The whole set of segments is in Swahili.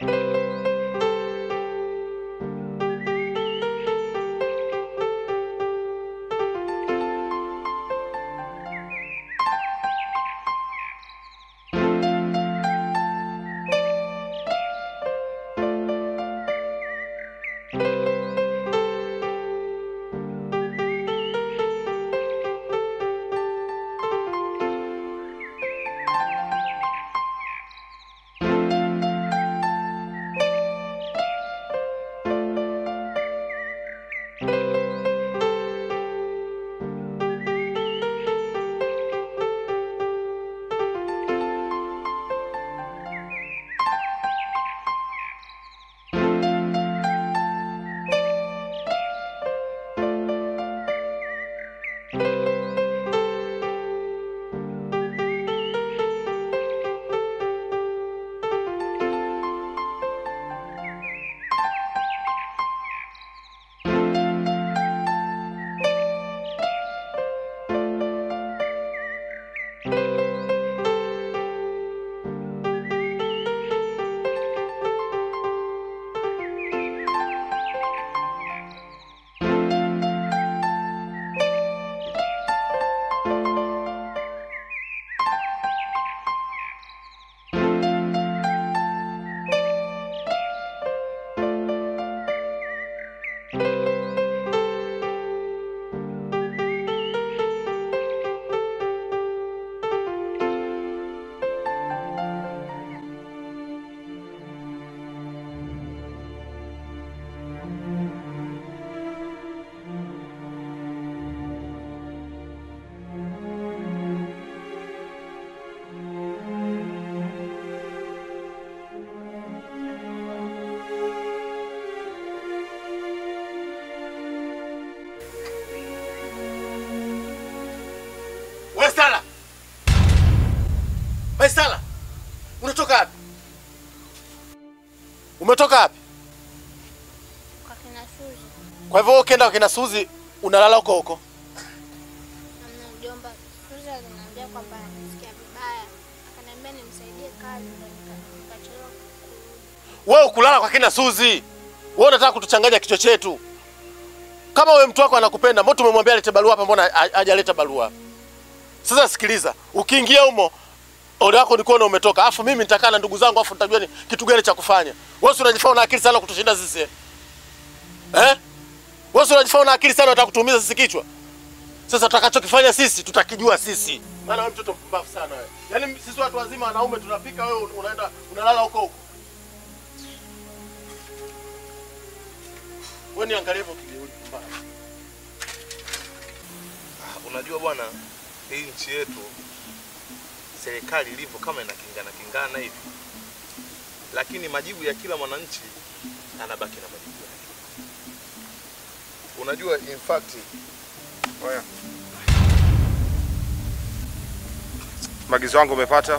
Sala. Wewe Sala. Unatoka wapi? Umetoka wapi? Kwa kina Suzi. Kwa hivyo wewe ukienda kwa kina Suzi unalala huko huko. Namna mjomba, Suzi aliniambia kwamba anasikia vibaya. Akaniambia nimsaidie kazi ndio nika- nikachelewa kurudi. Wewe ukulala kwa kina Suzi. Wewe unataka kutuchanganya kichwa chetu. Kama wewe mtu wako anakupenda, mbona tumemwambia alete barua hapa, mbona ha- hajaleta barua? Sasa sikiliza, ukiingia humo ole wako ni kuona umetoka. Alafu mimi nitakaa na ndugu zangu afu nitajua ni kitu gani cha kufanya. Wewe si unajifanya una akili sana kutushinda sisi. Eh? Eh? Wewe si unajifanya una akili sana unataka kutuumiza sisi kichwa. Sasa tutakachokifanya sisi tutakijua sisi. Maana wewe mtoto mpumbavu sana wewe. Yaani sisi watu wazima wanaume tunapika, wewe unaenda unalala huko huko. Wewe niangalie hivyo kijeuri pumbavu. Unajua bwana, hii nchi yetu serikali ilivyo kama inakingana kingana hivi, lakini majibu ya kila mwananchi anabaki na majibu yake. Unajua, in fact, Oya. Maagizo yangu umepata?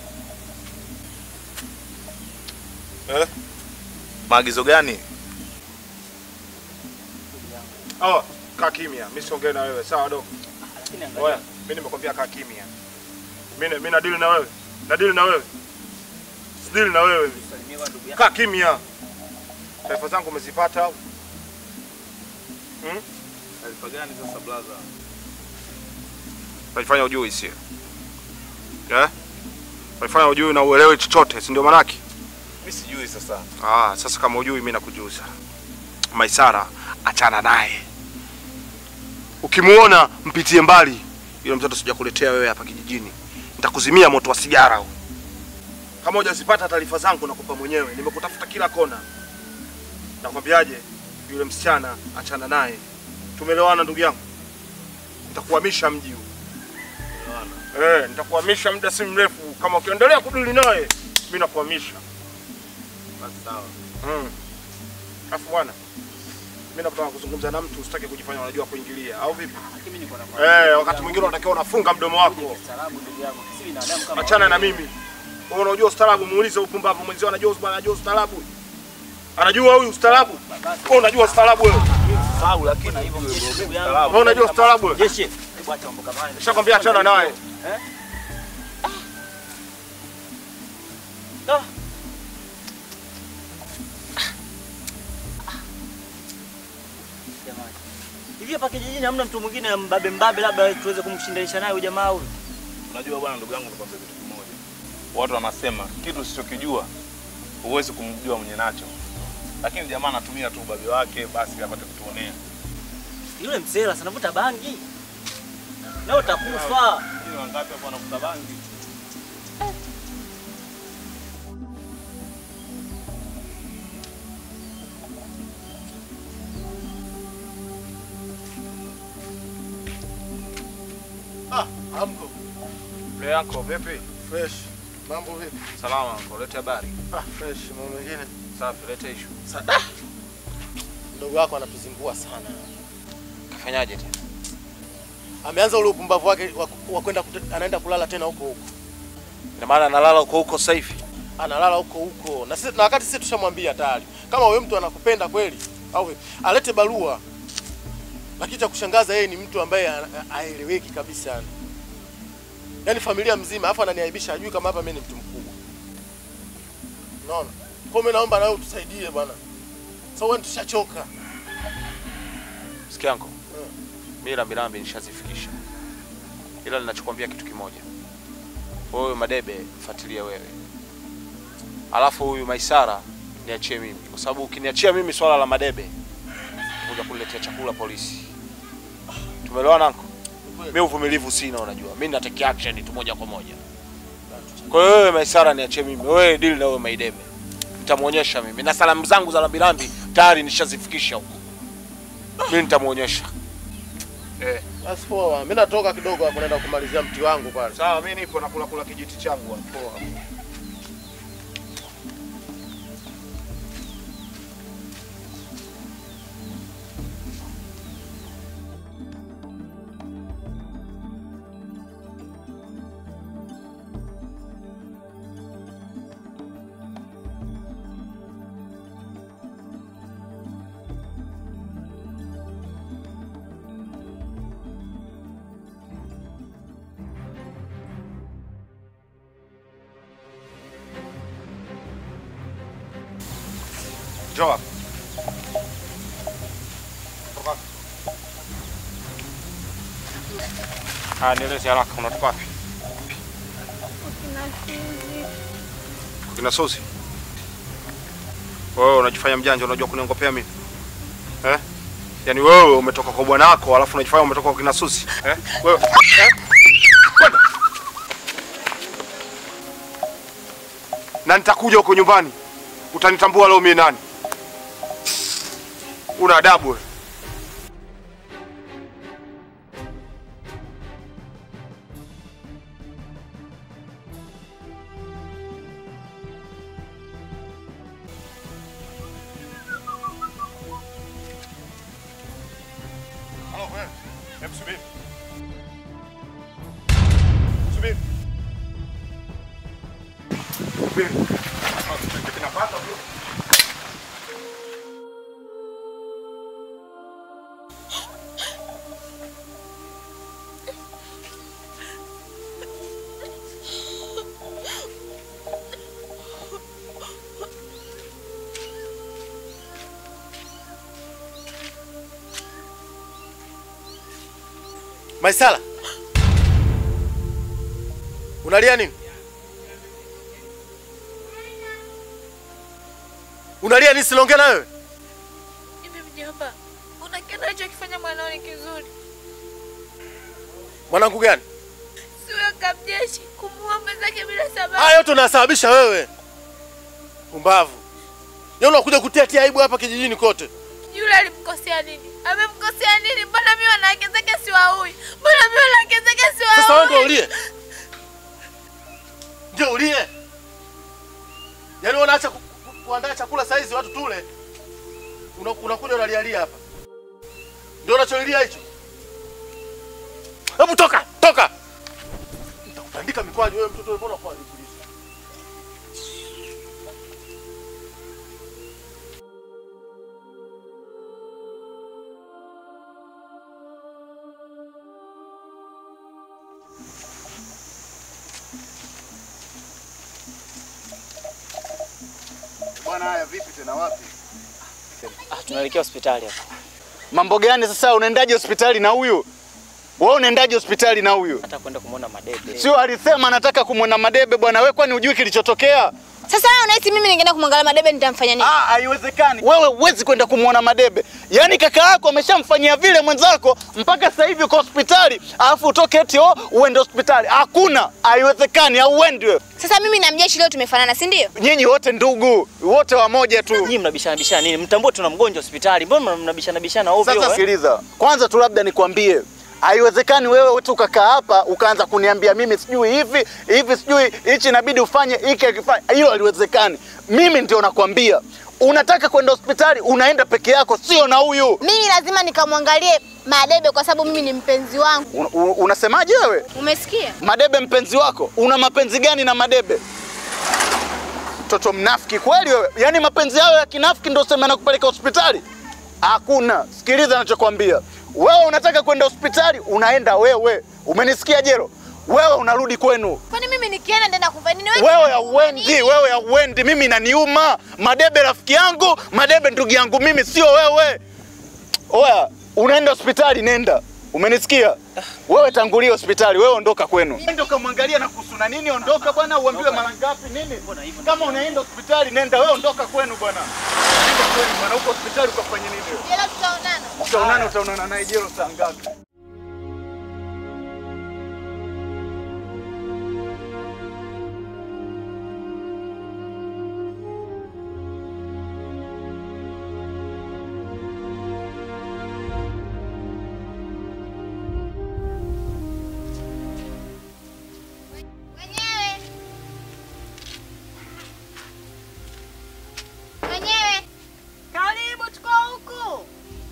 Eh? maagizo gani? Oh, kaa kimya. Mimi siongee na wewe, sawa dogo? Oya, mimi nimekwambia kaa kimya. Mimi mimi nadili na wewe. Nadili na wewe. Sidili na wewe. Kaa kimya. Taarifa zangu umezipata au? Hmm? Taarifa gani sasa blaza? Unajifanya ujui sio? Eh? Unajifanya ujui na uelewi chochote, si ndio manake? Mimi sijui sasa. Ah, sasa kama ujui mimi nakujuza. Maisara achana naye. Ukimuona mpitie mbali. Yule mtoto sijakuletea wewe hapa kijijini. Nitakuzimia moto wa sigara huu. Kama hujazipata taarifa zangu nakupa mwenyewe. Nimekutafuta kila kona. Nakwambiaje? Yule msichana achana naye. Tumeelewana ndugu yangu? Nitakuhamisha mji huu. Eh, nitakuhamisha muda si mrefu. Kama ukiendelea kudili naye, mimi nakuhamisha. Basi sawa. Mm. Alafu bwana, mimi nataka kuzungumza na mtu usitake kujifanya unajua kuingilia au vipi? Eh, wakati mwingine unatakiwa unafunga mdomo wako. Achana na mimi. Wewe unajua ustaarabu, muulize upumbavu mwenzio anajua bwana anajua ustaarabu. Anajua huyu ustaarabu? Wewe unajua ustaarabu wewe? Sawa, lakini Wewe unajua ustaarabu wewe? Jeshi, hebu acha mambo kama haya. Nishakwambia achana naye. hapa kijijini hamna mtu mwingine mbabe mbabe, labda tuweze kumshindanisha naye huyu jamaa huyu. Unajua bwana, ndugu yangu, nikwambia kitu kimoja. Watu wanasema kitu usichokijua huwezi kumjua mwenye nacho, lakini jamaa anatumia tu ubabe wake basi apate kutuonea. Yule msela sanavuta bangi na utakufa. Ni wangapi hapo wanavuta bangi? Ah, amko. Mle yako vipi? Fresh. Mambo vipi? Salama uncle, lete habari. Ah, fresh. Mambo mengine. Safi, lete issue. Sada. Mdogo wako anatuzingua sana. Kafanyaje tena? Ameanza ule upumbavu wake wa- wa kwenda kute- anaenda kulala tena huko huko. Ina maana analala huko huko sasa hivi. Analala huko huko. Na sisi na wakati sisi tushamwambia tayari. Kama wewe mtu anakupenda kweli au vipi? alete barua. Lakini cha kushangaza yeye ni mtu ambaye ha- haeleweki kabisa yani. Yaani familia mzima afu ananiaibisha ajui kama hapa mimi ni mtu mkubwa. Unaona? Kwa hiyo mimi naomba na wewe utusaidie bwana. Sasa wewe tushachoka. Sikia yangu. Mimi rambirambi nishazifikisha. Ila ninachokwambia kitu kimoja. Wewe Madebe mfuatilie wewe. Alafu huyu Maisara niachie mimi kwa sababu ukiniachia mimi swala la Madebe kuja kuletea chakula polisi. Tumeelewana anko? Mimi uvumilivu sina unajua. Mimi natake action tu moja kwa moja. Kwa hiyo wewe Maisara niachie mimi. Wewe deal na wewe Maidebe. Nitamuonyesha mimi. Na salamu zangu za rambirambi tayari nishazifikisha huko. Mimi nitamuonyesha. Eh. Basi poa. Mimi natoka kidogo hapo naenda kumalizia mti wangu pale. Sawa, mimi nipo nakula kula kijiti changu hapo. Poa. Njoo hapa. Toka. Ah, nieleze haraka unatoka wapi? Kwa kina Sosi. Wewe unajifanya mjanja unajua kuniongopea mimi. Eh? Yaani wewe umetoka kwa bwana wako alafu unajifanya umetoka kwa kina Susi. Eh? Wewe. Eh? Kwenda. Na nitakuja huko nyumbani. Utanitambua leo mimi nani? Una adabu wewe. Halo wewe. Hebu subiri. Subiri. Subiri. Kinapata bro. Maisala. Unalia nini? Unalia nini? Sinaongea na wewe. Hivi mjomba, una kitu alichokifanya mwanao ni kizuri? Mwanangu gani? Si huyo kamjeshi kumuua mwenzake bila sababu? Haya yote unasababisha wewe. Umbavu. Yeye unakuja kutia tia aibu hapa kijijini kote. Yule alimkosea nini? Amemkosea nini? Mbona mimi wanawake zake siwaui? Mbona mimi wanawake zake siwaui? Sasa wewe ndio ulie. Ndio ulie. Yaani wewe unaacha ku- ku- kuandaa chakula saa hizi watu tule. Una- Unakuja unalialia hapa. Ndio unacholilia hicho. Hebu toka, toka. Nitakutandika mikwaju wewe mtoto mbona kwa polisi? Bwana, haya vipi tena, wapi? Ah, tunaelekea hospitali hapa. Mambo gani sasa? Unaendaje hospitali na huyu? Wewe unaendaje hospitali na huyu? Hata kwenda kumwona Madebe. Sio alisema anataka kumwona Madebe bwana. Wewe kwani hujui kilichotokea? Sasa wewe unahisi mimi ningeenda kumwangalia Madebe nitamfanya nini? Ah, haiwezekani. Wewe huwezi kwenda kumwona Madebe. Yaani kaka yako ameshamfanyia vile mwenzako mpaka sasa hivi uko hospitali, alafu utoke eti oh, uende hospitali. Hakuna, haiwezekani, hauendi wewe. Sasa mimi na mjeshi leo tumefanana, si ndio? Nyinyi wote ndugu, wote wamoja tu. Nyinyi mnabishana bishana nini? Mtambue tuna mgonjwa hospitali. Mbona mnabishana bishana ovyo? Sasa eh? sikiliza, kwanza tu labda nikwambie, haiwezekani wewe tu ukakaa hapa ukaanza kuniambia mimi sijui hivi hivi, sijui hichi inabidi ufanye hiki akifanya. Hiyo haliwezekani. Mimi ndio nakwambia, unataka kwenda hospitali unaenda peke yako, sio na huyu. Mimi lazima nikamwangalie Madebe kwa sababu mimi ni mpenzi wangu. Un, un, unasemaje wewe? Umesikia? Madebe mpenzi wako? Una mapenzi gani na Madebe? Mtoto mnafiki kweli wewe. Yaani mapenzi yao ya kinafiki ndio sema nakupeleka hospitali? Hakuna. Sikiliza ninachokwambia. Wewe unataka kwenda hospitali, unaenda wewe. Umenisikia Jero? Wewe unarudi kwenu. Kwani mimi nikienda nenda kufanya nini? Wewe hauendi, wewe hauendi. Mimi inaniuma. Madebe rafiki yangu, Madebe ndugu yangu mimi, sio wewe. Oya, unaenda hospitali, nenda. Umenisikia? Wewe tangulia hospitali, wewe ondoka kwenu. Nenda ukamwangalia na kuhusu na nini, ondoka bwana, uambiwe mara ngapi nini? Kama unaenda hospitali, nenda wewe, ondoka kwenu bwana. Nenda kwenu bwana, huko hospitali ukafanye nini? wewe? Jela tutaonana. Utaonana, utaonana naye Jero saa ngapi? Wenyewe. Wenyewe. Karibu, tuko huku.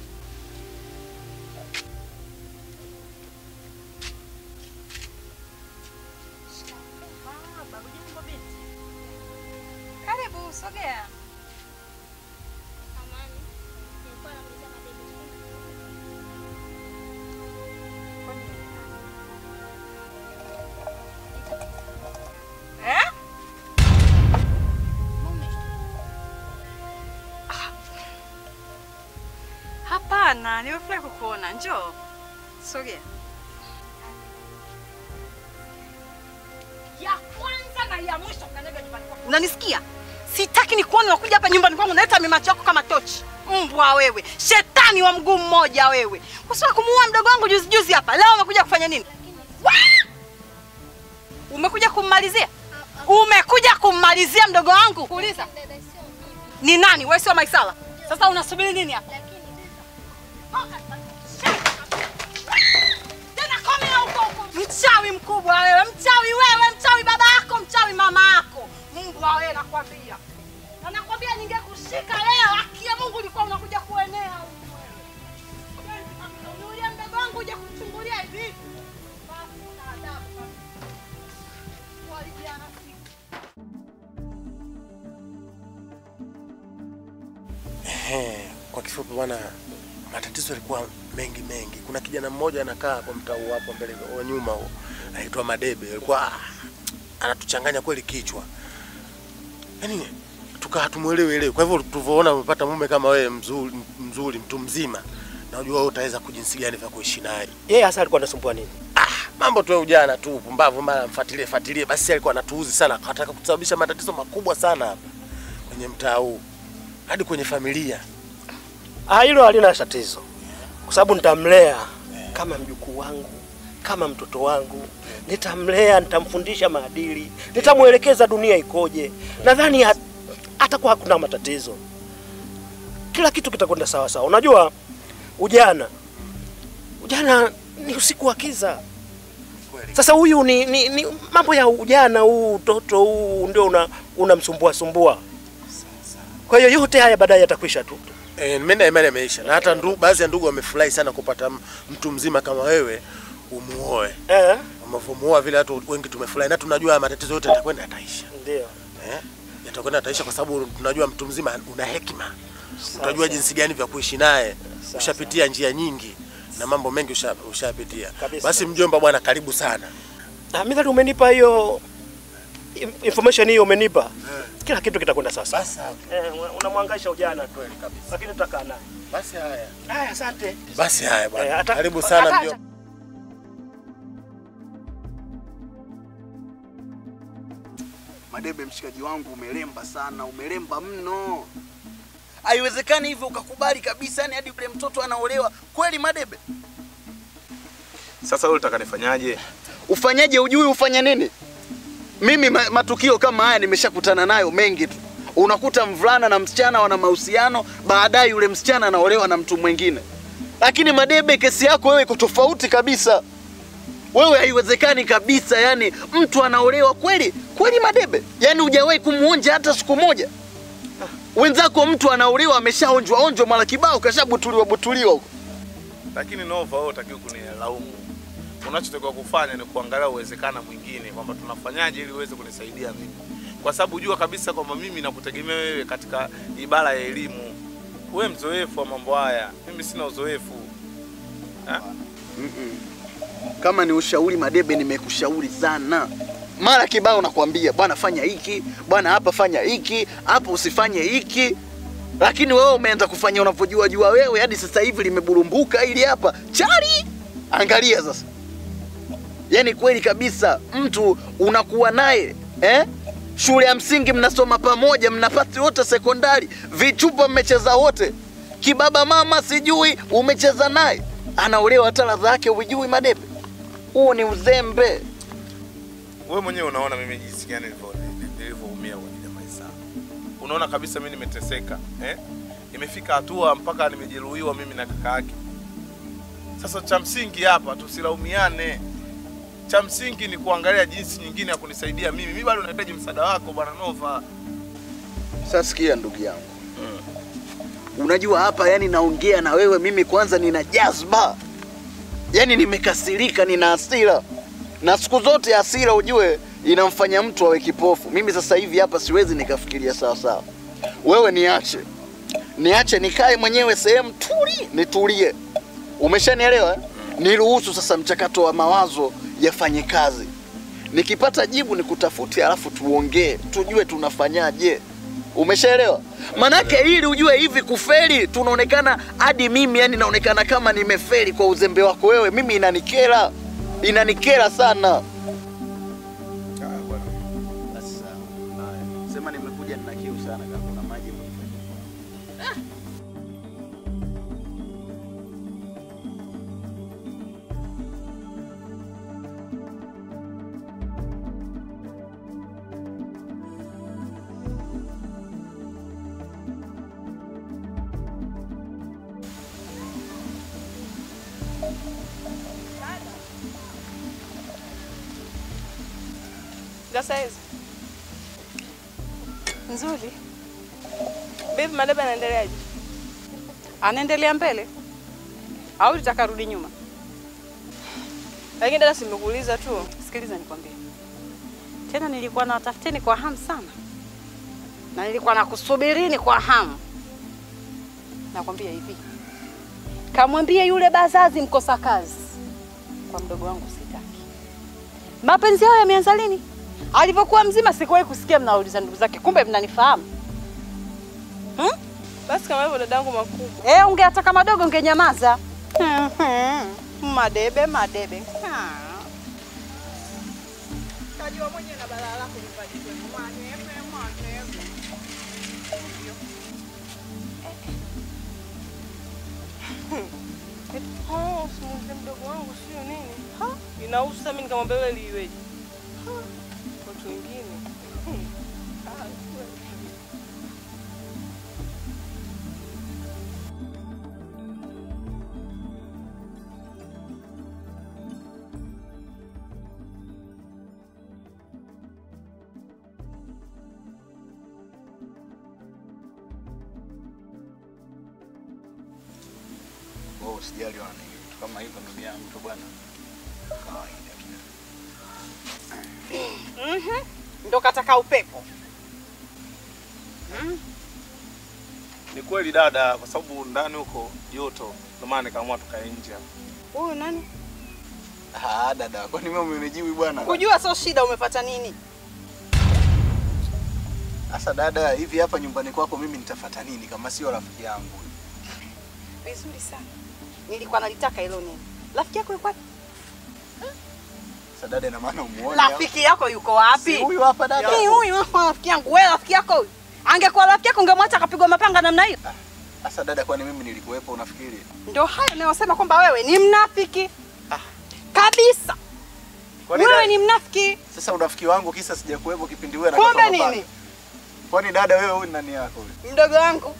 Baba, hujambo binti? Karibu, sogea. Amani. Nilikuwa namuuliza Madebe. Eh? Mume. Hapana, nimefurahi kukuona. Njoo, sogea. Ya kwanza na ya mwisho kanyaga nyumbani kwangu. Unanisikia? Sitaki nikuone unakuja hapa nyumbani kwangu unaleta mimacho yako kama tochi. Mbwa wewe, shetani wa mguu mmoja wewe. Usitaka kumuua mdogo wangu juzi juzi hapa. Leo umekuja kufanya nini? Wa! Umekuja kummalizia? Umekuja kummalizia mdogo wangu? Kuuliza. Dada sio mimi. Ni nani? Wewe sio Maisala. Sasa unasubiri nini hapa? Lakini Tena komea huko huko. Mchawi mkubwa wewe, mchawi wewe, mchawi baba yako, mchawi mama yako. Mbwa wewe nakwambia. Na nakwambia ningekushika leo, haki ya Mungu ulikuwa unakuja kuenea huku wewe. Unulia mdogo wangu uje kuchungulia hivi. Basi una adabu kabisa. Walijiana siku. Ehe, kwa kifupi bwana, matatizo yalikuwa mengi mengi. Kuna kijana mmoja anakaa hapo mtaa huu hapo mbele wa nyuma huo, anaitwa Madebe. Alikuwa ah, anatuchanganya kweli kichwa, yaani tukaa hatumuelewi elewi. Kwa hivyo tulivyoona umepata mume kama wewe mzuri, mzuri mtu mzima, najua wewe utaweza kujinsi gani vya kuishi naye. Yeye hasa alikuwa anasumbua nini? Ah, mambo tu ya ujana tu, pumbavu, mara mfuatilie fuatilie. Basi alikuwa anatuuzi sana, akataka kusababisha matatizo makubwa sana hapa kwenye mtaa huu, hadi kwenye familia. Ah, hilo halina tatizo, kwa sababu nitamlea kama mjukuu wangu, kama mtoto wangu. Nitamlea, nitamfundisha maadili, nitamwelekeza dunia ikoje. Nadhani hat- hatakuwa hakuna matatizo, kila kitu kitakwenda sawa sawa. Unajua ujana, ujana ni usiku wa kiza. Sasa huyu ni, ni, ni mambo ya ujana huu, utoto huu ndio una unamsumbua sumbua. Kwa hiyo yote haya baadaye yatakwisha tu. E, mimi na imani imeisha na hata ndu, baadhi ya ndugu wamefurahi sana kupata m- mtu mzima kama wewe umuoe. Eh, Umevyomuoa vile watu wengi tumefurahi na tunajua haya matatizo yote yatakwenda yataisha. ndio. Eh? Yatakwenda yataisha kwa sababu tunajua mtu mzima una hekima. Utajua jinsi gani vya kuishi naye. Ushapitia njia nyingi na mambo mengi usha- ushapitia. Kabisa. Basi mjomba bwana, karibu sana. Ah, Midhali umenipa hiyo im- information hiyo umenipa. kila kitu kitakwenda sawa sawa. Basi sawa. Eh, unamwangaisha ujana tu. Kweli kabisa. Lakini tutakaa naye. Basi haya. Haya, asante. Basi haya Eh, bwana. hata- Karibu sana hata- mjomba. Madebe, mshikaji wangu, umelemba sana, umelemba mno. Haiwezekani hivyo ukakubali kabisa, yani hadi yule mtoto anaolewa kweli. Madebe, Sasa wewe unataka nifanyaje? ufanyaje? Ujui ufanye nini? Mimi ma, matukio kama haya nimeshakutana nayo mengi tu. Unakuta mvulana na msichana wana mahusiano, baadaye yule msichana anaolewa na mtu mwingine. Lakini Madebe, kesi yako wewe iko tofauti kabisa. Wewe haiwezekani kabisa, yani mtu anaolewa kweli kweli, Madebe, yani hujawahi kumuonja hata siku moja. Wenzako mtu anaolewa ameshaonjwa onjwa mara kibao, kashabutuliwa butuliwa huko. Lakini Nova, wewe utakiwa kunilaumu. Unachotakiwa kufanya ni kuangalia uwezekana mwingine kwamba tunafanyaje ili uweze kunisaidia mimi, kwa sababu jua kabisa kwamba mimi nakutegemea wewe katika ibara ya elimu. Wewe mzoefu wa mambo haya, mimi sina uzoefu ha? Kama ni ushauri Madebe, nimekushauri sana mara kibao, nakwambia bwana, fanya hiki bwana, hapa fanya hiki, hapa usifanye hiki, lakini wewe umeanza kufanya unavyojua jua wewe, hadi sasa hivi limeburumbuka ili hapa chali. Angalia sasa, yaani kweli kabisa, mtu unakuwa naye eh? Shule ya msingi mnasoma pamoja, mnapati wote sekondari, vichupa mmecheza wote, kibaba mama sijui umecheza naye, anaolewa hata ladha yake hujui Madebe. Huo ni uzembe. Wewe mwenyewe unaona mimi jinsi gani nilivyo- nilivyoumia kwa ajili ya maisha. Unaona kabisa mimi nimeteseka eh? Imefika hatua mpaka nimejeruhiwa mimi na kaka yake. Sasa cha msingi hapa tusilaumiane. Cha msingi ni kuangalia jinsi nyingine ya kunisaidia mimi. Mimi bado nahitaji msaada wako bwana Nova. Sasa sikia ndugu yangu, unajua hapa, yani naongea na wewe mimi, kwanza nina jazba, yani nimekasirika, nina hasira, na siku zote hasira ujue inamfanya mtu awe kipofu. Mimi sasa hivi hapa siwezi nikafikiria sawa sawa. Wewe niache, niache nikae mwenyewe sehemu tuli, nitulie. Umeshanielewa? eh? Niruhusu sasa mchakato wa mawazo yafanye kazi. Nikipata jibu nikutafute, alafu tuongee, tujue tunafanyaje. Umeshaelewa? Manake ili ujue hivi kufeli tunaonekana hadi mimi yani naonekana kama nimefeli kwa uzembe wako wewe. Mimi inanikera, inanikera sana. Basi sawa. Sema nimekuja nina kiu sana kama kuna maji Gasa hizi nzuri. Bibi Madebe anaendeleaje? Anaendelea mbele au litaka rudi nyuma? Lakini dada, simekuuliza tu. Sikiliza nikwambie tena, nilikuwa nawatafuteni kwa hamu sana, na nilikuwa nakusubirini kwa hamu. Nakwambia hivi, kamwambie yule bazazi mkosa kazi kwa mdogo wangu sitaki. Mapenzi yao yameanza lini? Alivyokuwa mzima sikuwahi kusikia mnauliza ndugu zake, kumbe mnanifahamu hmm? Basi kama hivyo dadangu makubwa. Eh, ungeataka madogo ungenyamaza. madebe madebe. Kajua mwenyewe na balaa lako nyumbani kwenu. Madebe, madebe. Oh, simuulize mdogo wangu sio nini? Ha? Inausa mimi nikamwambia wewe liweje? Ha? Watu wengine. Hmm. Ah, kweli. Wewe usijali wana vitu kama hivyo ndugu yangu tu bwana. Kawaida tu. Mhm. Ndo kataka upepo. Ni kweli dada, kwa sababu ndani huko joto, ndio maana nikaamua tukae nje hapa. Huyu nani? Ah, dada, kwani mimi umenijibu bwana? Kujua sio shida, umepata nini? Sasa dada, hivi hapa nyumbani kwako mimi nitafata nini kama sio rafiki yangu? Vizuri sana. Nilikuwa nalitaka hilo neno. Rafiki yako yuko wapi? Sasa dada, ina maana umuone au? Rafiki yako yuko wapi? Si huyu hapa dada. Ni huyu hapa rafiki yangu. Wewe rafiki yako huyu. Angekuwa rafiki yako ungemwacha akapigwa mapanga namna hiyo. Sasa dada, kwani mimi nilikuwepo unafikiri? Ndio hayo nayosema kwamba wewe ni mnafiki. Kabisa. Kwani Wewe dada- ni mnafiki. Sasa urafiki wangu kisa sijakuwepo kipindi wewe Kumbe anakata mapanga. nini? Kwani dada wewe huyu ni nani yako huyu? Mdogo wangu.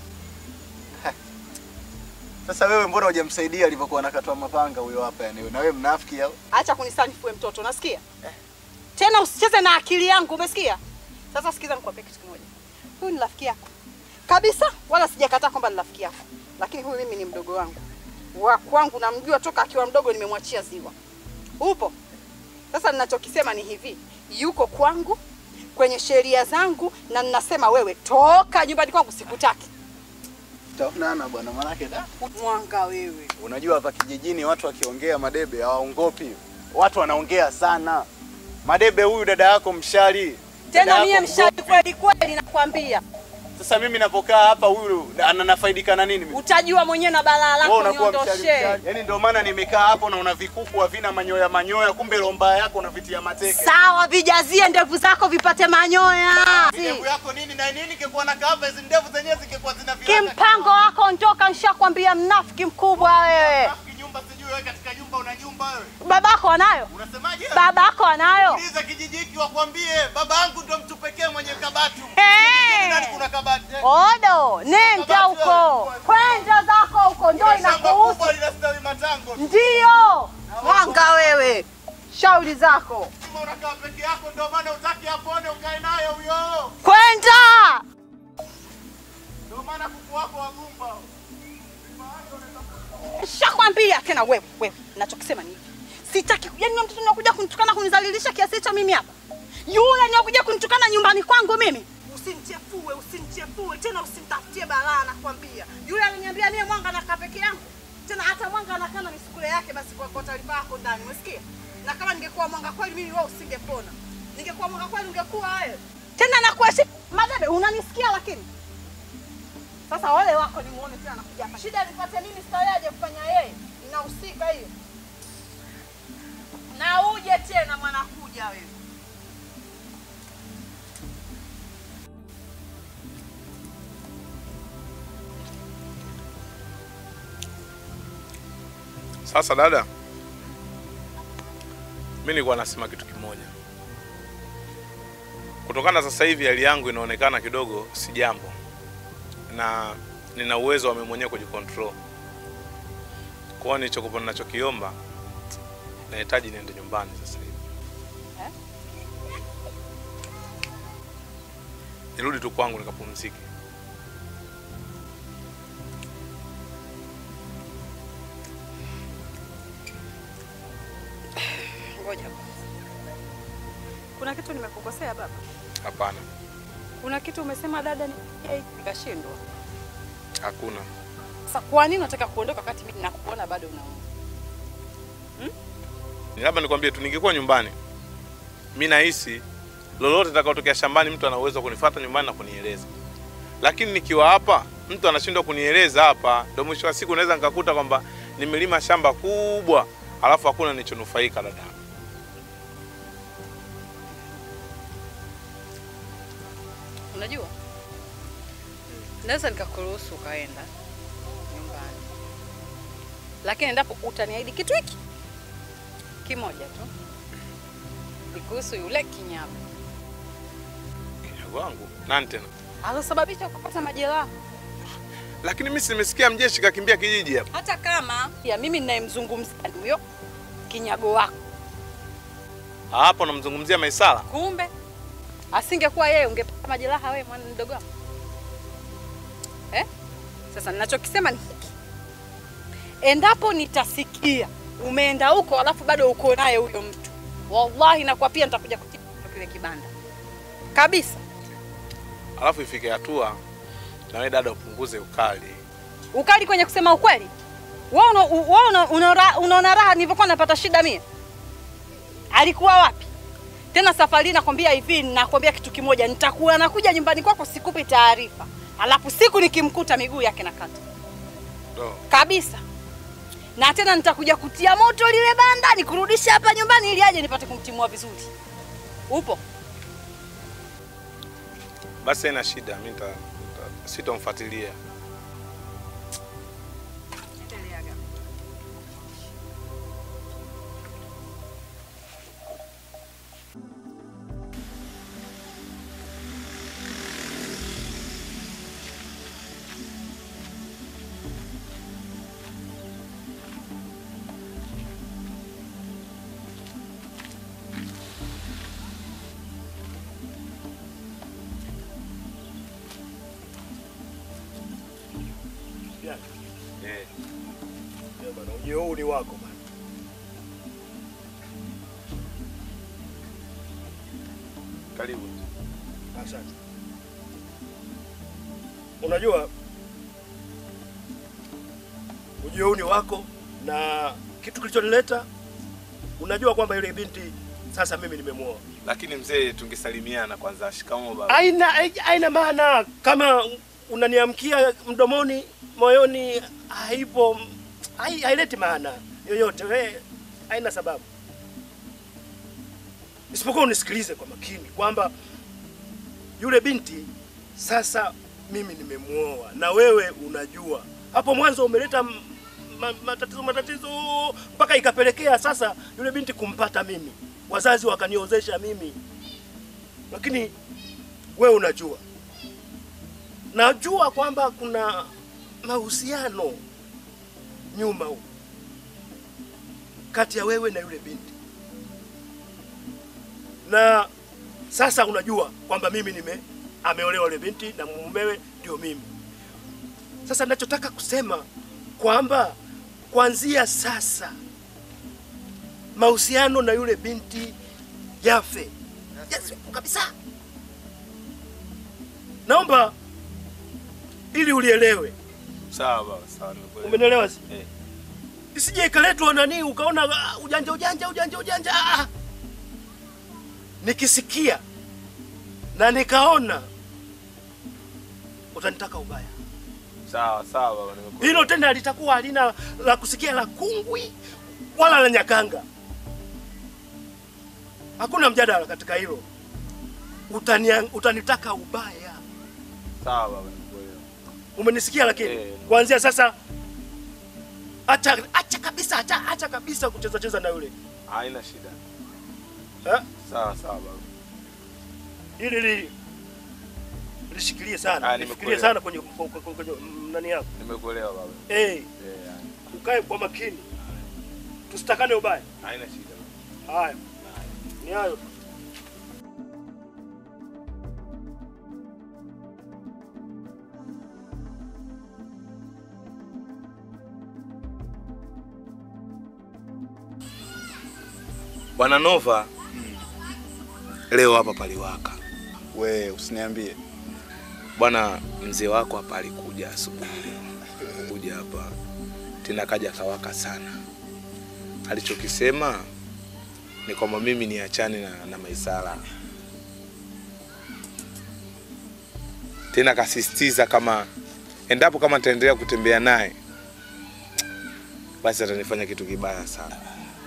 Sasa wewe mbona hujamsaidia alivyokuwa anakatwa mapanga huyo hapa yani wewe? Na wewe mnafiki au? Acha kunisanifu wewe mtoto, unasikia? Tena usicheze na akili yangu, umesikia? Sasa sikiza nikwambie kitu kimoja. Huyu ni rafiki yako. Kabisa, wala sijakataa kwamba ni rafiki yako. Lakini huyu mimi ni mdogo wangu. Wa kwangu namjua toka akiwa mdogo nimemwachia ziwa. Upo? Sasa ninachokisema ni hivi, yuko kwangu kwenye sheria zangu na ninasema wewe toka nyumbani kwangu sikutaki. Tutaonana bwana manake da. Mwanga wewe. Unajua hapa kijijini watu wakiongea madebe hawaongopi. Watu wanaongea sana. Madebe huyu dada yako mshari. Dada Tena yako mie mshari mgopi. kweli kweli nakwambia. Sasa mimi napokaa hapa huyu ananafaidika na nini mimi? Utajua mwenyewe na balaa Wewe lako unakuwa mshari niondoshe. mshari. Yaani ndio maana nimekaa hapo na una vikuku havina manyoya manyoya kumbe lomba yako unavitia mateke. Sawa, vijazie ndevu zako vipate manyoya. Ndevu yako nini na nini kikuwa na kava hizi ndevu zenyewe zingekuwa zina viraka. Kimpango wako ondoka, nishakwambia mnafiki mkubwa wewe. Nyumba sijui wewe katika nyumba una nyumba wewe. Babako anayo? Unasemaje? Babako anayo? Uliza kijiji hiki wakwambie baba yangu ndo mtu pekee mwenye kabati. Hey! Kijijini nani kuna kabati? eh? Odo, nenda huko, kwenda zako huko, ndo Ile shamba inakuhusu. kubwa linastawi matango. Ndio mwanga wewe, shauri zako, Kama unakaa peke yako ndio maana utaki apone ukae naye huyo. kwenda. Ndio maana kuku wako wagumba. Shakwambia tena wewe, wewe, nachokisema ni hivi, sitaki yani yule mtoto anakuja kunitukana kunizalilisha kiasi hicho mimi hapa, yule anakuja kunitukana nyumbani kwangu mimi. Usinichefue, usinichefue tena, usinitafutie balaa, nakwambia. Yule aliniambia mie mwanga nakaa peke yangu, tena hata mwanga anakaa na misukule yake, basi kwa, kwa taarifa yako ndani, umesikia? Na kama ningekuwa mwanga kweli, mimi wewe usingepona. Ningekuwa mwanga kweli, ungekuwa wewe tena. Nakuheshimu Madebe, unanisikia lakini sasa wale wako ni muone tena anakuja hapa. Shida nipate mimi sitayaje kufanya yeye. Inahusika hiyo. Na uje tena mwanakuja wewe. Sasa dada, mi nilikuwa nasema kitu kimoja. Kutokana sasa hivi hali yangu inaonekana kidogo si jambo, na nina uwezo wa mimi mwenyewe kujikontrol. Kwa hiyo nilichokuwa ninachokiomba, nahitaji niende nyumbani sasa hivi, nirudi tu kwangu nikapumzike. Ngoja. Kuna kitu nimekukosea baba? Hapana, Kuna kitu umesema dada ni eh, nikashindwa. hakuna. Sasa kwa nini unataka kuondoka wakati mimi nakuona bado unauma? Ni labda nikwambie tu, ningekuwa nyumbani, mi nahisi lolote litakayotokea shambani, mtu ana uwezo wa kunifuata nyumbani na kunieleza, lakini nikiwa hapa, mtu anashindwa kunieleza hapa, ndio mwisho wa siku naweza nikakuta kwamba nimelima shamba kubwa, alafu hakuna nilichonufaika. Dada, Unajua? Naweza nikakuruhusu ukaenda nyumbani. Lakini endapo utaniahidi kitu hiki kimoja tu. Ni kuhusu yule kinyago. kinyago wangu nani tena? Alosababisha kupata majeraha. Lakini mimi si nimesikia mjeshi kakimbia kijiji hapa. Hata kama ya mimi ninayemzungumzia ni huyo kinyago wako. Hapo namzungumzia Maisara. Kumbe asingekuwa yeye ungepata majeraha wewe mwana mdogo wangu. Eh? Sasa ninachokisema ni hiki. Endapo nitasikia umeenda huko alafu bado uko naye huyo mtu, wallahi nakwapia nitakuja kutibu kile kibanda kabisa. Alafu ifike hatua na wewe dada upunguze ukali. Ukali kwenye kusema ukweli, wewe una, wewe una, una, unaona raha nilivyokuwa napata shida mie? Alikuwa wapi? Tena safari hii nakwambia hivi, nakwambia kitu kimoja, nitakuwa nakuja nyumbani kwako, sikupi taarifa, alafu siku nikimkuta miguu yake nakata kabisa, na tena nitakuja kutia moto lile banda, nikurudishe hapa nyumbani ili aje nipate kumtimua vizuri. Upo? Basi haina shida, mimi nita nita- sitamfuatilia. Eh. bwana, ujio huu ni wako bwana. Karibu. Asante. Unajua ujio huu ni wako na kitu kilichonileta, unajua kwamba yule binti sasa mimi nimemuoa. Lakini mzee, tungesalimiana kwanza. Shikamoo baba. Aina aina maana kama unaniamkia mdomoni, moyoni haipo, hai- haileti maana yoyote. We haina sababu, isipokuwa unisikilize kwa makini kwamba yule binti sasa mimi nimemuoa, na wewe unajua hapo mwanzo umeleta m- ma, matatizo matatizo mpaka ikapelekea sasa yule binti kumpata mimi, wazazi wakaniozesha mimi, lakini wewe unajua, najua kwamba kuna mahusiano nyuma huko kati ya wewe na yule binti, na sasa unajua kwamba mimi nime ameolewa yule binti na mumewe ndio mimi. Sasa ninachotaka kusema kwamba kuanzia sasa mahusiano na yule binti yafe, yasiwepo kabisa. Naomba ili ulielewe, Sawa baba, sawa nimekuelewa. umenielewa? si? Eh. Isije ikaletwa nani ukaona ah, ujanja ujanja ujanja ujanja. ah, ah. Nikisikia na nikaona utanitaka ubaya. Sawa sawa baba, nimekuelewa. Hilo tena litakuwa halina la kusikia la kungwi wala la nyakanga. Hakuna mjadala katika hilo. Utania, utanitaka ubaya. Sawa baba, nimekuelewa. Umenisikia? Lakini Eh. kuanzia sasa acha, acha kabisa, acha, acha kabisa kucheza cheza na yule Haina shida. eh? Sawa sawa baba. Ili li lishikilie sana, Ah, lifikirie nimekuelewa. sana kwenye, kwenye, kwenye, kwenye nani yako Nimekuelewa baba. eh, Eh, yani. ukae kwa makini, tusitakane ubaya. Haina shida. baba. Haya, ni hayo tu. Bwana Nova, leo hapa paliwaka. We usiniambie. Bwana mzee wako hapa alikuja asubuhi, kuja hapa tena kaja kawaka sana. Alichokisema ni kwamba mimi niachane na, na Maisara, tena kasisitiza kama endapo kama nitaendelea kutembea naye basi atanifanya kitu kibaya sana.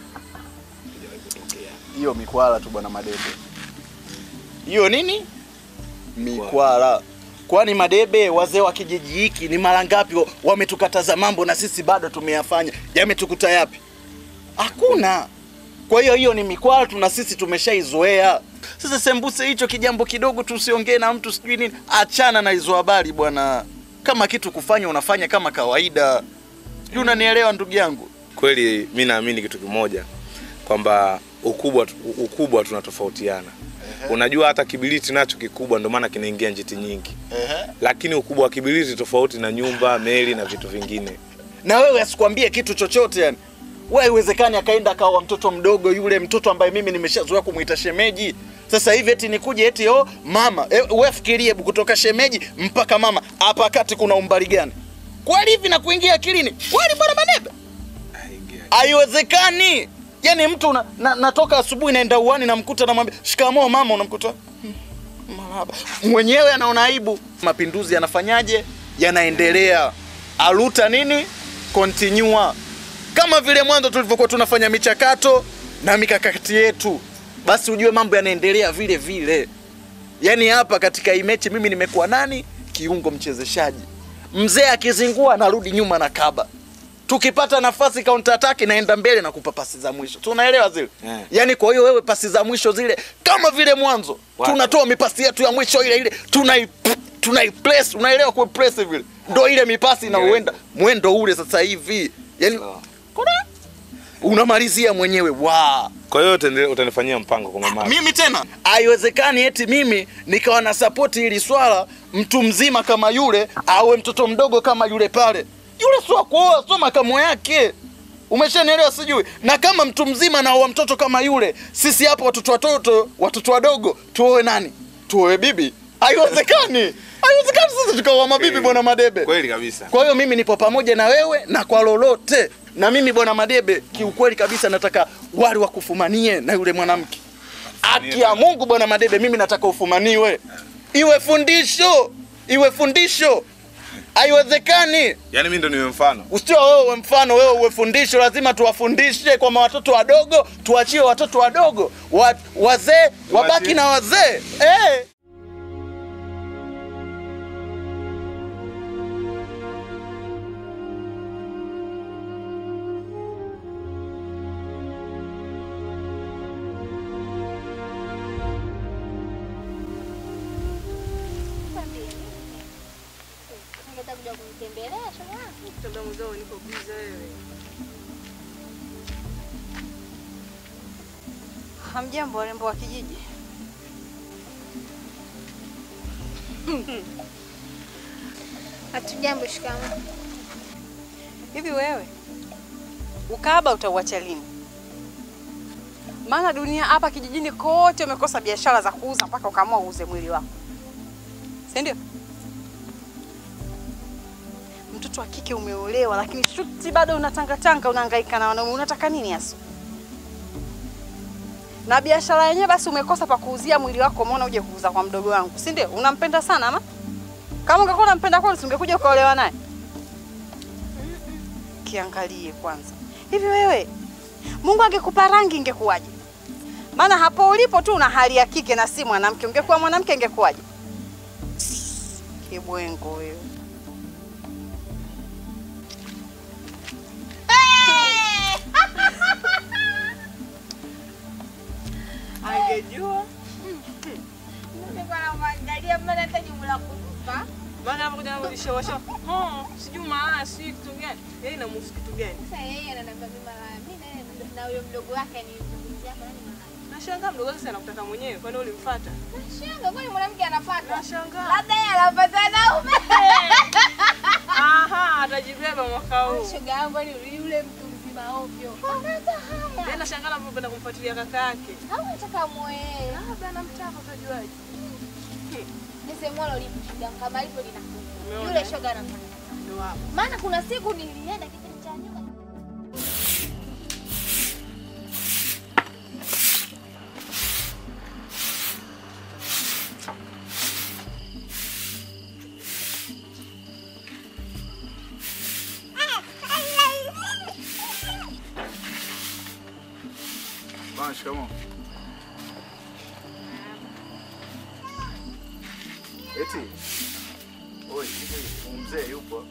Hiyo mikwala tu bwana Madebe. Hiyo nini? Mikwala. Kwani Madebe, wazee wa kijiji hiki ni mara ngapi wa- wametukataza mambo na sisi bado tumeyafanya? Yametukuta yapi? Hakuna. Kwa hiyo hiyo ni mikwala tu na sisi tumeshaizoea. Sasa sembuse hicho kijambo kidogo tusiongee na mtu sijui nini. Achana na hizo habari bwana. Kama kitu kufanya unafanya kama kawaida. Sijui unanielewa ndugu yangu? Kweli mi naamini kitu kimoja kwamba ukubwa ukubwa tunatofautiana. Unajua hata kibiriti nacho kikubwa, ndio maana kinaingia njiti nyingi, Ehe. lakini ukubwa wa kibiriti tofauti na nyumba, meli na vitu vingine. na wewe asikwambie kitu chochote yani. Wewe haiwezekani akaenda akawa mtoto mdogo yule mtoto ambaye mimi nimeshazoea kumuita shemeji. Sasa hivi eti nikuje eti oh mama, e, wewe fikirie hebu kutoka shemeji mpaka mama hapa kati kuna umbali gani? Kweli hivi na kuingia akilini? Kweli bwana Manebe? Haingia. Haiwezekani. Yaani mtu na, na, natoka asubuhi naenda uani namkuta namwambia shikamoo mama, unamkuta "Hmm, marahaba. Mwenyewe anaona aibu. Mapinduzi yanafanyaje? Yanaendelea. Aluta nini? Continua. Kama vile mwanzo tulivyokuwa tunafanya michakato na mikakati yetu, basi ujue mambo yanaendelea vile vile. Yaani hapa katika hii mechi mimi nimekuwa nani? Kiungo mchezeshaji. Mzee akizingua narudi nyuma na kaba. Tukipata nafasi counter attack naenda mbele na kupa pasi za mwisho. Tunaelewa zile? Eh. Yaani kwa hiyo wewe pasi za mwisho zile kama vile mwanzo Wapi? tunatoa mipasi yetu ya mwisho ile ile tunai tunai press, unaelewa kwa press vile. Ndio ile mipasi inaoenda mwendo ule sasa hivi. Yaani Sawa. kuna unamalizia mwenyewe wa Kwa hiyo utende- utanifanyia mpango kwa mama. mimi tena haiwezekani eti mimi nikawa na sapoti hili swala mtu mzima kama yule awe mtoto mdogo kama yule pale yule sio kuoa sio makamo yake umeshanielewa sijui na kama mtu mzima na wa mtoto kama yule sisi hapa watoto watoto watoto wadogo tuoe nani tuoe bibi haiwezekani haiwezekani sisi tukaoa mabibi Kweli. bwana madebe Kweli kabisa. kwa hiyo mimi nipo pamoja na wewe na kwa lolote. Na mimi bwana Madebe, kiukweli kabisa nataka wali wakufumanie na yule mwanamke. Haki ya Mungu bwana Madebe, mimi nataka ufumaniwe, iwe fundisho, iwe fundisho. Haiwezekani Yaani mimi ndo niwe mfano. usio wewe uwe mfano, wewe uwe fundisho. Lazima tuwafundishe kwa watoto wadogo, tuachie watoto wadogo wa, wazee wabaki na wazee eh. Ungetaka kuja kunitembelea shoga yangu? Mtanda mzao niko biza wewe. Hamjambo warembo wa kijiji. Hatujambo, shikamoo. Hivi wewe ukahaba utauacha lini? Maana dunia hapa kijijini kote umekosa biashara za kuuza mpaka ukaamua uuze mwili wako, si ndio? Mtoto wa kike umeolewa, lakini shuti bado unatangatanga, unahangaika na wanaume. Unataka nini hasa? Na biashara yenyewe basi umekosa pa kuuzia mwili wako, umeona uje kuuza kwa mdogo wangu, si ndio? Unampenda sana ama? Kama ungekuwa unampenda kweli, usingekuja ukaolewa naye. Kiangalie kwanza, hivi wewe, Mungu angekupa rangi ingekuwaje? Maana hapo ulipo tu una hali ya kike na si mwanamke. Ungekuwa mwanamke ingekuwaje? Kibwengo wewe. Angejua Nilikuwa namwangalia maana hata jibu la kutupa. Maana hapo kuja namulisha washa. Oh, sijui maana sijui kitu gani. Yeye inamuhusu kitu gani? Sasa yeye ananiambia mimi malaya. Mimi naye na huyo mdogo wake anizungumzia hapa nani malaya. Nashangaa mdogo wake sana kutaka mwenyewe. Kwani ulimfuata? Nashanga kwani mwanamke anafuata? Nashangaa. Labda yeye anafuata naume. Aha, atajibeba mwaka huu. Shoga yangu ni yule mtu mzima ovyo. Hata Yeye haya. nashangaa anapopenda kumfuatilia kaka yake. Au nataka muoe. Labda anamtaka utajuaje? Nisemwalo lipo shoga yangu kama hivyo linakuja. Umeona, Yule eh? shoga anataka. Ndio hapo. Maana kuna siku nilienda kipindi cha nyuma. Bwana, shikamoo. Eti. Oi, hivi mzee yupo?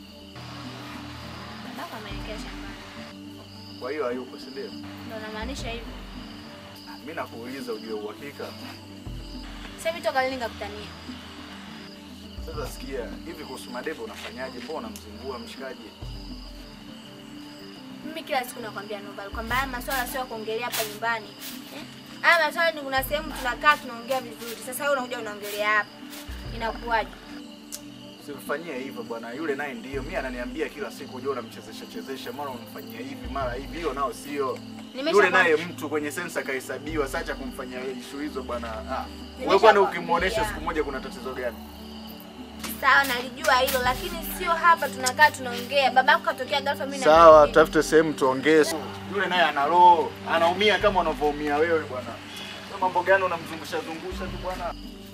Baba ameelekea shambani. Kwa hiyo hayupo, si ndio? Ndio namaanisha hivyo. Mimi nakuuliza ujue uhakika. Sasa hivi toka lini nikakutania? Sasa sikia, hivi kuhusu madebe unafanyaje? Mbona unamzingua mshikaji? Mimi kila siku nakwambia Nobal kwamba haya maswala sio ya kuongelea hapa nyumbani. Eh? Haya maswala ni kuna sehemu tunakaa tunaongea vizuri. Sasa wewe unakuja unaongelea hapa. Inakuwaje? Usimfanyie hivyo bwana, yule naye ndio. Mimi ananiambia kila siku ujue unamchezesha chezesha, mara unamfanyia hivi, mara hivi. Hiyo nao sio. Nimesha Yule kwa- naye mtu kwenye sensa kahesabiwa, sacha kumfanyia ishu hizo bwana. Ah. Wewe Nimesha kwani kwa- ukimuonesha yeah. siku moja kuna tatizo gani? Sawa, nalijua hilo, lakini sio hapa tunakaa tunaongea. Babako katokea ghafla, mimi na Sawa, mimi. tafute sehemu tuongee. Yule naye ana roho, anaumia kama unavyoumia wewe bwana. Wewe Mambo gani unamzungusha zungusha tu bwana?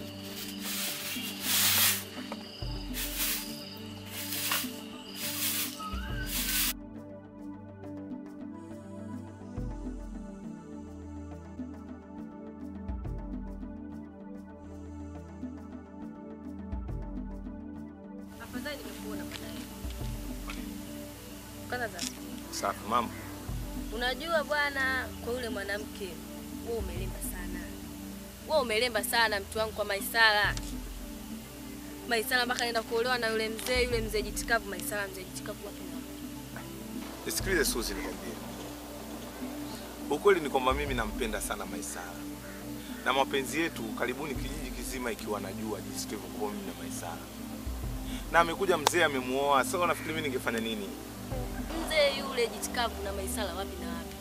Afadhali nimekuona baadaye. Kwanza za Safi mama. Unajua bwana, kwa yule mwanamke wewe umelemba sana. Wewe umelemba sana mtu wangu kwa Maisara. Maisara mpaka naenda kuolewa na yule mzee, yule mzee jitikavu. Maisara mzee jitikavu wapi na wapi? Nisikilize Suzi, nikwambie ukweli ni kwamba mimi nampenda sana Maisara na mapenzi yetu karibuni kijiji kizima ikiwa najua jinsi tulivyokuwa mimi na Maisara, na amekuja mzee amemuoa. Sasa unafikiri mimi ningefanya nini? Mzee yule jitikavu na Maisara wapi na wapi?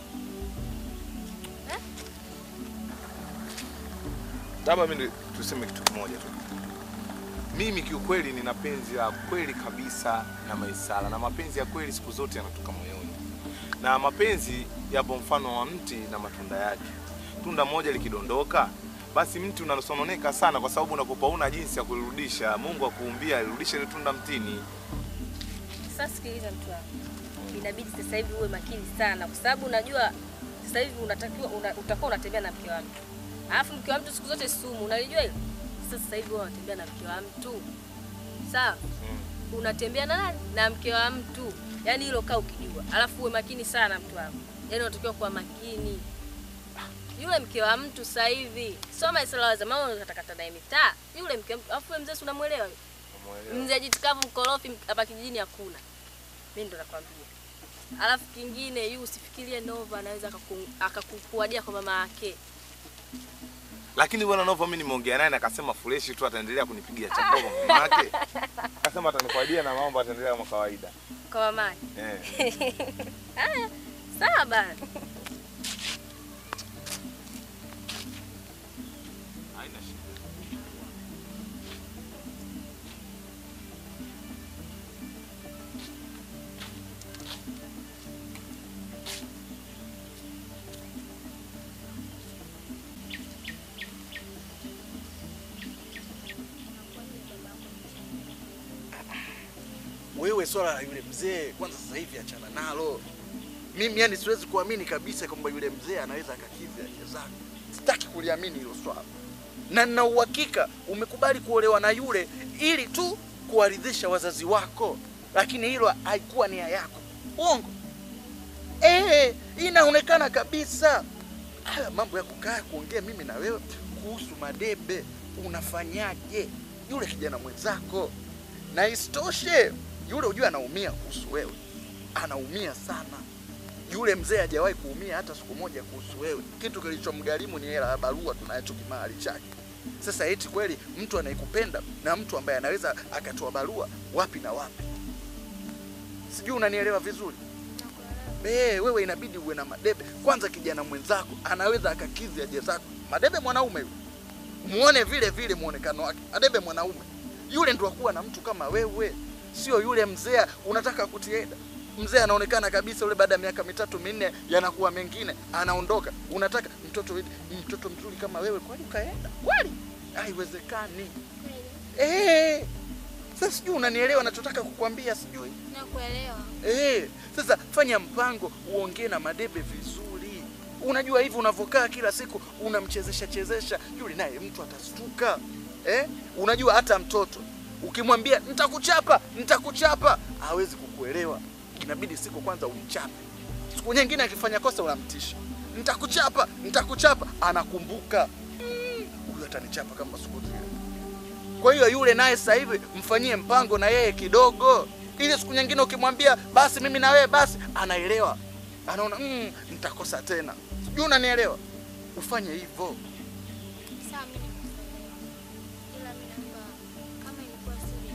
Labda mimi tuseme kitu kimoja tu. Mimi kiukweli nina penzi la kweli kabisa na Maisara, na mapenzi ya kweli siku zote yanatoka moyoni, na mapenzi yapo mfano wa mti na matunda yake. Tunda moja likidondoka, basi mti unasononeka sana, kwa sababu unakupa una jinsi ya kulirudisha. Mungu akuumbia alirudishe ile tunda mtini. Sasa sikiliza mtu wangu, inabidi sasa hivi uwe makini sana, kwa sababu unajua sasa hivi unatakiwa una, utakuwa unatembea na mke wa mtu, alafu mke wa mtu siku zote sumu, unalijua hilo. Sasa sasa hivi wewe unatembea na mke wa mtu, sawa? Unatembea na nani? Na mke wa mtu, yaani hilo kaa ukijua, alafu uwe makini sana mtu wangu, yaani unatakiwa kuwa makini. Yule mke wa mtu sasa hivi sio Maisara wa zamani, unatakata naye mitaa. Yule mke wa mtu, alafu wewe mzee, si unamwelewa yule? Mzee jitikavu mkorofi hapa kijijini hakuna. Mimi ndo nakwambia. Alafu kingine yu usifikirie Nova anaweza akaku- akakukuadia kwa mama yake. Lakini bwana Nova mimi nimeongea naye na akasema fresh tu ataendelea kunipigia chakula kwa mama yake. Akasema atanikwaidia na mambo ataendelea kama kawaida. Kwa mama yake. Eh. Haya, sawa bana. Haina shida. Wewe swala la yule mzee kwanza sasa hivi achana nalo. Mimi yani siwezi kuamini kabisa kwamba yule mzee anaweza akakidhi haja zako. Sitaki kuliamini hilo swala, na nina uhakika umekubali kuolewa na yule ili tu kuwaridhisha wazazi wako, lakini hilo haikuwa nia yako. Uongo eh, inaonekana kabisa. Haya mambo ya kukaa kuongea mimi na wewe kuhusu madebe, unafanyaje yule kijana mwenzako? Na isitoshe yule ujue anaumia kuhusu wewe, anaumia sana. Yule mzee hajawahi kuumia hata siku moja kuhusu wewe. Kitu kilichomgharimu ni hela ya barua tunacho kimali chake. Sasa eti kweli mtu anayekupenda na mtu ambaye anaweza akatoa barua wapi na wapi? Sijui unanielewa vizuri. Be, wewe inabidi uwe na madebe kwanza. Kijana mwenzako anaweza akakidhi haja zako. Madebe mwanaume yule, muone vile vile muonekano wake. Madebe mwanaume yule ndo akuwa na mtu kama wewe, sio yule mzee unataka kutienda. Mzee anaonekana kabisa yule, baada ya miaka mitatu minne yanakuwa mengine, anaondoka. Unataka mtoto mtoto mzuri kama wewe, kwani ukaenda kweli? Haiwezekani. Eh, sasa sijui unanielewa nachotaka kukwambia, sijui Nakuelewa. Eh, sasa fanya mpango uongee na Madebe vizuri. Unajua hivi unavyokaa kila siku unamchezesha chezesha yule, naye mtu atastuka. Eh, unajua hata mtoto ukimwambia nitakuchapa, nitakuchapa, hawezi kukuelewa. Inabidi siku kwanza umchape, siku nyingine akifanya kosa unamtisha, nitakuchapa, nitakuchapa, anakumbuka "Mm, huyu atanichapa kama siku zile. Kwa hiyo yule naye sasa hivi mfanyie mpango na yeye kidogo, ili siku nyingine ukimwambia basi mimi na wewe basi, anaelewa, anaona mm, nitakosa tena. Sijui unanielewa? Ufanye hivyo. Sawa, mimi nimekuelewa. Ila mimi naomba kama ilikuwa siri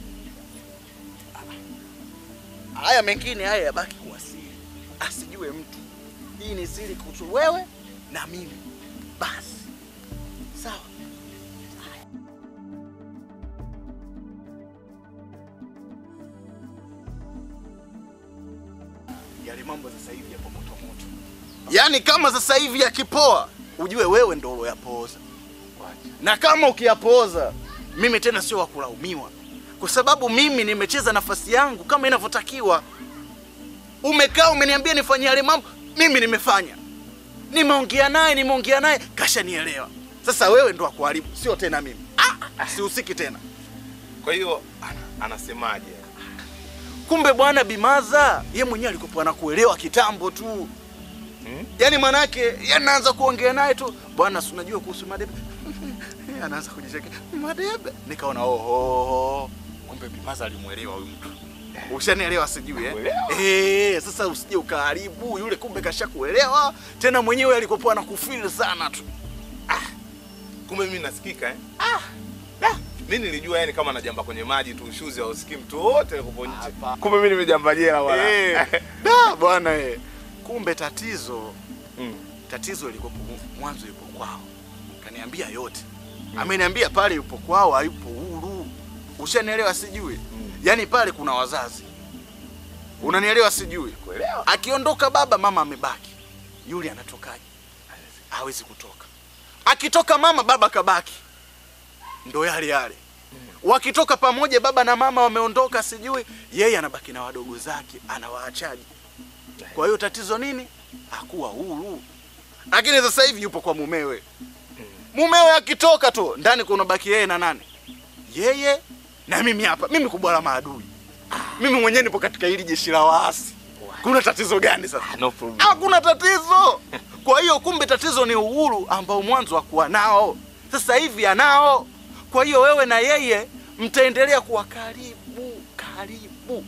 Haya mengine haya yabaki kuwa siri, asijue mtu. Hii ni siri kuhusu wewe na mimi, basi sawa. yale mambo sasa hivi yapo moto moto. Yaani kama sasa hivi yakipoa, ujue wewe ndo uloyapooza. Na kama ukiyapooza, mimi tena sio wa kulaumiwa, kwa sababu mimi nimecheza nafasi yangu kama inavyotakiwa. Umekaa umeniambia nifanye yale mambo, mimi nimefanya, nimeongea naye, nimeongea naye, kashanielewa. Sasa wewe ndo akuharibu, sio tena mimi. Ah, sihusiki tena. Kwa hiyo ana- anasemaje? Kumbe bwana Bimaza ye mwenyewe alikuwa anakuelewa kitambo tu Hmm? yaani manake ye naanza kuongea naye tu bwana, si unajua kuhusu madebe anaanza kujichekea madebe, nikaona oho, kumbe Bimaza alimwelewa huyu mtu. Ushanielewa sijui eh? Eh, sasa usije ukaharibu yule, kumbe kashakuelewa tena, mwenyewe alikopoa na kufeel sana tu. Kumbe mimi nasikika eh? Ah. Ah. Mimi nilijua yani kama najamba kwenye maji tu ushuzi au sikii mtu wote yuko nje. Kumbe mimi nimejamba jela bwana. Eh, da bwana eh. Kumbe tatizo Mm. tatizo liko mwanzo yupo kwao, kaniambia yote ameniambia pale yupo kwao, hayupo huru. Ushanielewa sijui? Yaani pale kuna wazazi, unanielewa sijui? Kuelewa. Akiondoka baba, mama amebaki, yule anatokaje? Hawezi kutoka. Akitoka mama, baba kabaki, ndo yale yale. Wakitoka pamoja, baba na mama wameondoka, sijui yeye anabaki na wadogo zake, anawaachaje? Kwa hiyo tatizo nini? Hakuwa huru. Lakini sasa hivi yupo kwa mumewe. Mumewe akitoka tu ndani kuna baki yeye na nani? Yeye na mimi hapa. Mimi kubwa la maadui. Mimi mwenyewe nipo katika hili jeshi la waasi. Kuna tatizo gani sasa? No problem. Hakuna tatizo. Kwa hiyo kumbe tatizo ni uhuru ambao mwanzo hakuwa nao, sasa hivi anao. Kwa hiyo wewe na yeye mtaendelea kuwa karibu karibu.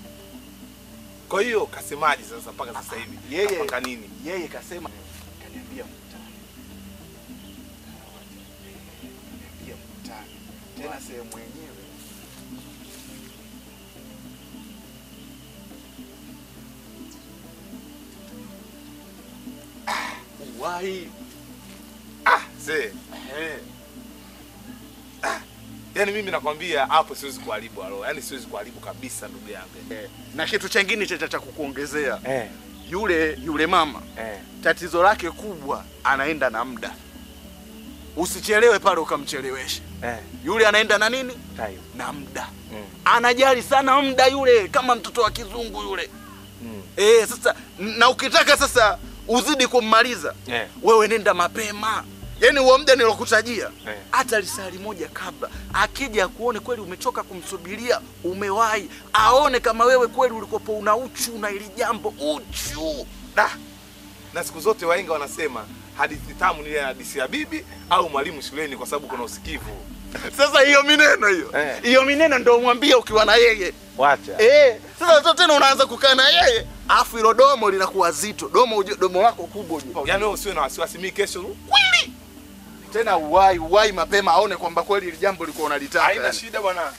Kwa hiyo kasemaje sasa mpaka sasa hivi? Yeye Kapanga nini? yeye kasema kaniambia mkutano. Kaniambia mkutano. Tena sehemu yenyewe. Ah, Uwai. Ah, zee. Eh. Yaani mimi nakwambia hapo siwezi kuharibu alo. Yaani siwezi kuharibu kabisa ndugu yangu. Eh, na kitu chengine cha cha kukuongezea Eh. yule yule mama Eh. tatizo lake kubwa anaenda na muda. Usichelewe pale ukamchelewesha. Eh. Yule anaenda na nini? Time. Na muda. Mm. Anajali sana muda yule, kama mtoto wa kizungu yule. Mm. Eh, sasa na ukitaka sasa uzidi kummaliza Eh. wewe nenda mapema. Yaani huo muda nilokutajia Eh. hata lisali moja kabla, akija akuone kweli umechoka kumsubiria, umewahi, aone kama wewe kweli ulikopo una uchu na ili jambo uchu. Da. Na siku zote wahenga wanasema hadithi tamu ni ile hadithi ya bibi au mwalimu shuleni kwa sababu kuna usikivu. Sasa hiyo mineno hiyo Eh. hiyo mineno ndio umwambie ukiwa na yeye Wacha. eh. Sasa sasa tena unaanza kukaa na yeye, afu hilo domo linakuwa zito, domo ujue, domo lako kubwa ujue. Yaani wewe usiwe na wasiwasi mimi kesho kweli tena uwai uwai mapema aone kwamba kweli hili jambo likuwa unalitaka haina yani. shida bwana.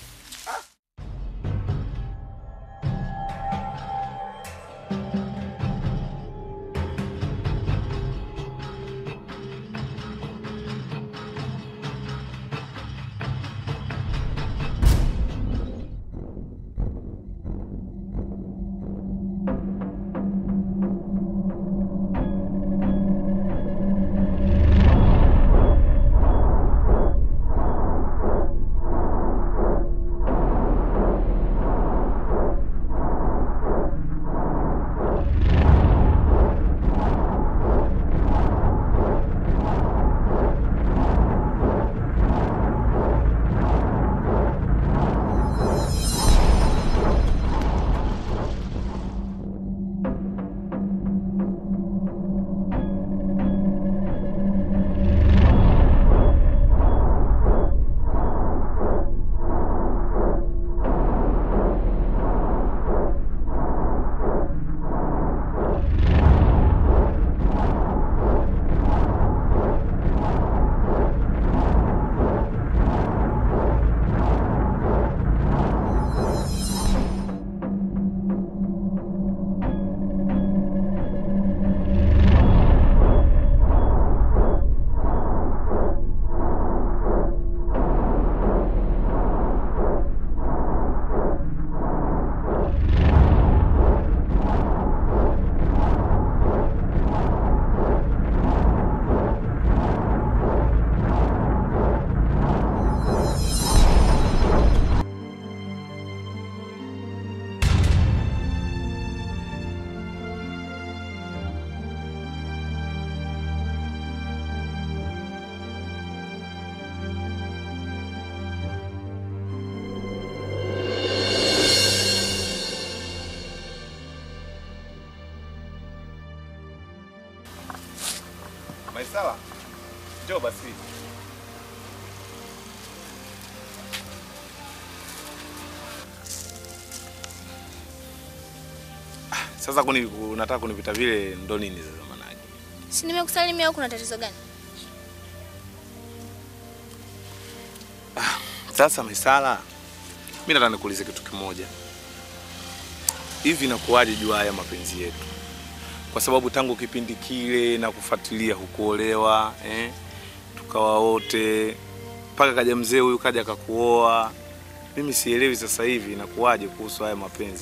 Sawa, njoo basi. Ah, Sasa kuni unataka kunipita vile ndo nini sasa manake? Si nimekusalimia au kuna tatizo gani? Sasa Misala, mimi nataka nikuulize kitu kimoja. Hivi nakuwaje jua haya mapenzi yetu? Kwa sababu tangu kipindi kile na kufuatilia hukuolewa eh? Tukawa wote mpaka kaja mzee huyu kaja akakuoa. Mimi sielewi sasa hivi inakuwaje kuhusu haya mapenzi.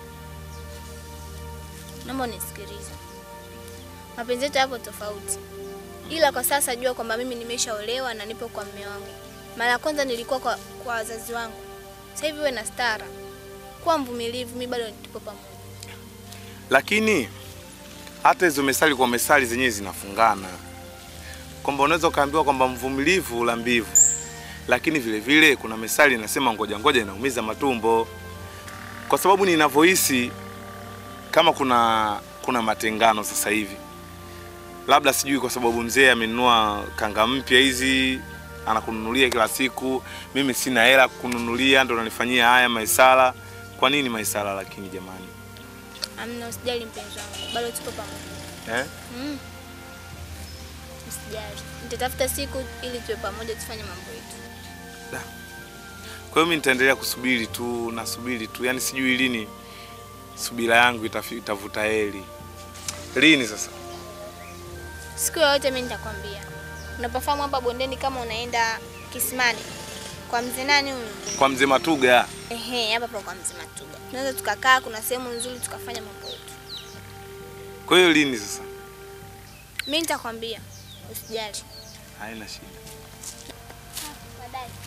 Naomba unisikilize. Mapenzi yetu yapo tofauti, ila kwa sasa jua kwamba mimi nimeshaolewa na nipo kwa mume wangu. Mara ya kwanza nilikuwa kwa, kwa wazazi wangu, sasa hivi uwe na stara, kuwa mvumilivu, mimi bado tupo pamoja. Lakini hata hizo mesali kwa mesali zenyewe zinafungana, kwamba unaweza ukaambiwa kwamba mvumilivu la mbivu, lakini vile vile kuna mesali inasema ngoja ngoja inaumiza matumbo, kwa sababu ninavyohisi kama kuna kuna matengano sasa hivi, labda sijui kwa sababu mzee amenunua kanga mpya hizi anakununulia kila siku, mimi sina hela kununulia, ndo nanifanyia haya maisala. Kwa nini maisala lakini jamani Amna, usijali mpenzi wangu, bado tupo pamoja. eh? Mm. Usijali, nitatafuta siku ili tuwe pamoja, tufanye mambo yetu. Kwa hiyo mimi nitaendelea kusubiri tu, nasubiri tu, yaani sijui lini subira yangu itafi- itavuta heri. Lini sasa? Siku yoyote mimi nitakwambia. Unapofahamu hapa bondeni, kama unaenda Kisimani kwa mzee nani huyu? Kwa mzee Matuga. Ehe, hapa hapa kwa mzee Matuga. Tunaweza tukakaa, kuna sehemu nzuri tukafanya mambo yetu. Kwa hiyo lini sasa? Mimi nitakwambia, usijali. Haina shida. Baadaye.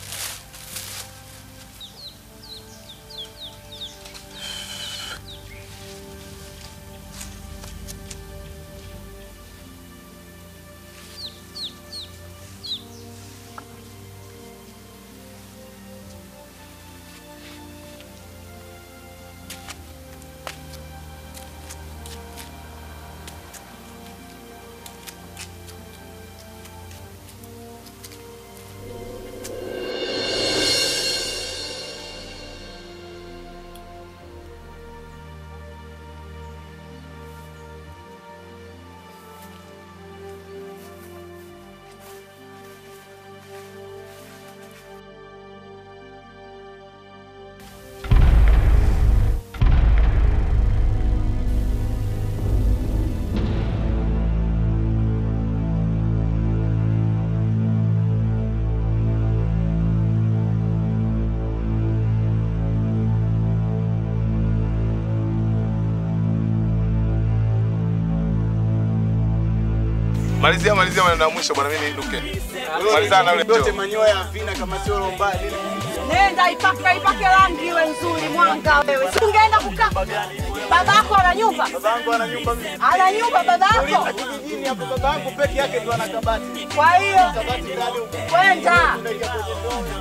Malizia malizia maneno ya mwisho bwana, mimi niinuke. Malizana na yule Yote mjomba. manyoya havina kama sio lomba nini. Nenda ipake ipake rangi iwe nzuri, mwanga wewe. Si ungeenda kukaa. Babako ana nyumba? Babangu ana nyumba mimi. Ana nyumba babako? Uliza kijijini hapo babangu peke yake ndo ana kabati. Kwa hiyo Kabati ndani huko. kwenda. Unaingia kwenye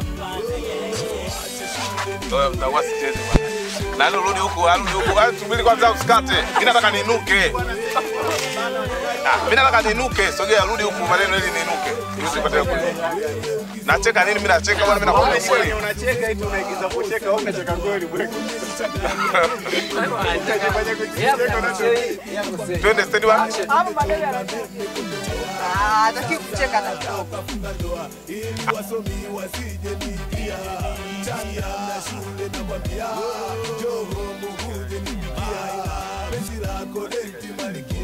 ndoo. Wewe mtakuwa sicheze bwana. Na leo rudi huku, arudi huku. Ah, Subiri kwanza usikate. Mimi nataka niinuke. Ah, mimi nataka niinuke. Sogea rudi huku maneno ili niinuke. Ili usipate kule. Nacheka nini? Mimi nacheka bwana, mimi nakwambia kweli. Unacheka eti unaigiza kucheka au unacheka kweli bweko. Unajifanya kucheka unacheka. Twende stendi bwana. Hapo madeni yana. Ah, hataki kucheka na.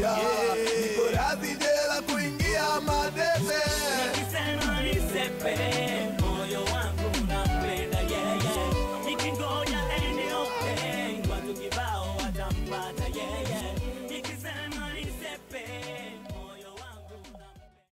Niko radhi jela kuingia madebe